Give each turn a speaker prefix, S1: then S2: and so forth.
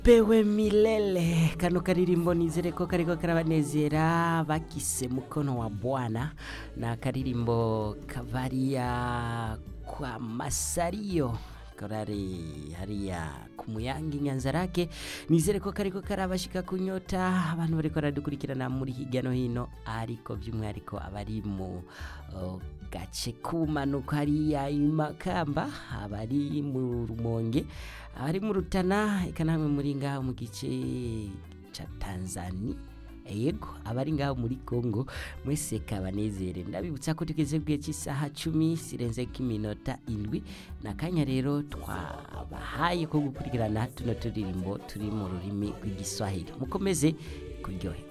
S1: pewe milele kano karirimbo nizere ko kariko karabanezera bakise mukono wa bwana na karirimbo kavaria kwa masario korari hariya ku muyange inyanza rake nizere ko kariko karabashika kunyota abantu bariko baradukurikirana muri hirya no hino ariko by'umwihariko abari mu uh, gace kumanuka hariya imakamba abari mu rumonge abari mu rutana eka namwe muri ngaho mu gice ca tanzania yego abari ngaho muri congo mwese kabanezere ndabibutsa ko tugeze bwiye cy'isaha cumi sirenze k'iminota indwi nakanya rero twabahaye ko gukurikirana tuno turirimbo turi mu rurimi rw'igiswahili mukomeze kuryohe